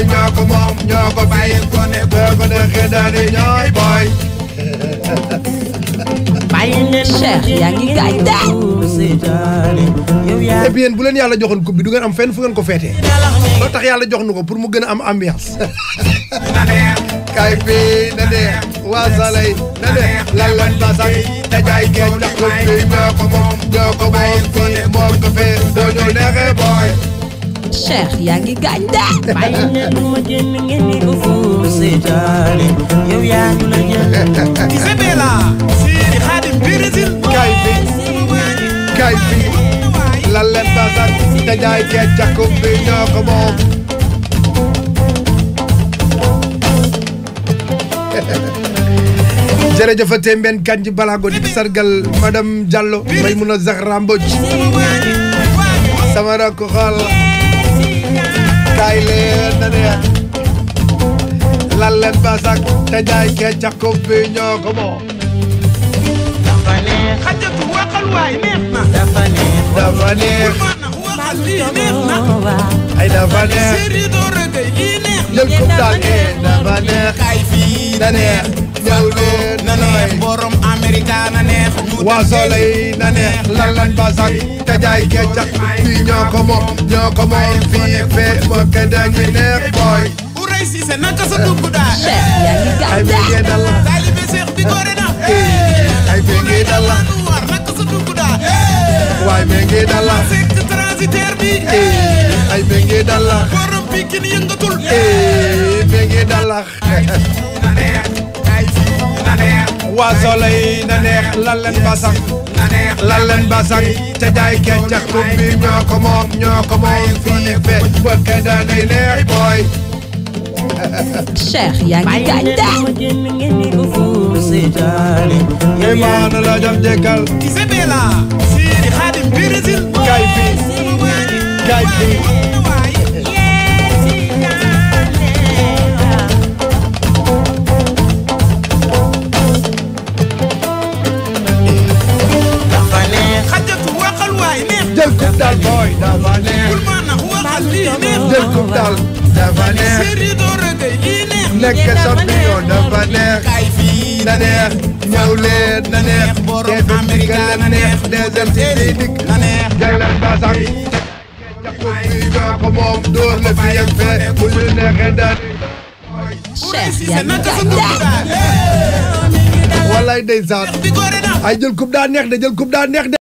ñoo ko moom ñoo ko fi boo ko neexee daal di ñooy booy Cheikh yaa ngi gaañ de. et puis yéen bu leen yàlla joxoon coupe bi du ngeen am fenn fu ngeen ko feetee loo tax yàlla jox nu ko pour mu gën a am ambiance kay bi na neex waa salay na neex lan lan basak dajaay geej ndax coupe bi ñoo ko moom ñoo ko moom fii moom ko fee doo ñoo neexee booy Cheikh yaa ngi gaañ de. Isabella Sidi Khadim Brésil kay bi kay bi lan lan basak dajaay geej ndax coupe bi ñoo ko moom jërëjëfate mbenn kanji balago di sargal madame Diallo Maymuna Zahra Mbodj sama rakk xool kaay leen na neex lan leen basak te jaay kee cakko bi ñoo ko moom xajatu waxal waay neex na dafa neex mana waxal lii neex na ay dafa neex série doo rëgëy lii neex na jël coupe daal ee dafa neex kay fii na neex ñëw leen na neex borom Amerika na neex ñu waa soleil na neex lan lan basak te jaay kee cakko bi ñoo ko moom ñoo ko moom fii fee moo ke dañu neex booy bu rëy si se naka sa dugg daal Cheikh yaa ngi ay gaañ bi de. ngeen dal la taalibe Seex bi góore na ay bi ngeen dal la lu war naka sa dugg daal waay bi ngeen dal la sekk transitaire bi ay bi ngeen dal la borom Pikin yëngatul eh bi ngeen dal la na neex kay fii na neex waa soleil na neex lan leen basak na neex lan leen basak te jaay keccax coupe bi ñoo ko moom ñoo ko moom fii fe bëkk daanay neex booy Cheikh yaa ngi gaañ de. imaana la jam jekkal Isabella Sidi Khadim Brésil kay fi kay fi dafa neex xajatu waxal waay neex jël coupe daal booy dafa bul neex ma nax waxal lii neex jël coupe daal dafa neex série doo rëgëy lii neex nekk champion dafa neex kay fii na neex ñëw leen na neex borom te Amerika leen na neex deuxième ci di dikk na neex jëlal basak jakko bi ñoo ko moom dóor la fi yem fee bu ñu neexee daal Cheikh si yaa se ngi naka sa gaañ dugg de. daal wallaay ndeysaan bi góore na ay jël coupe daa neex de jël coupe daa neex de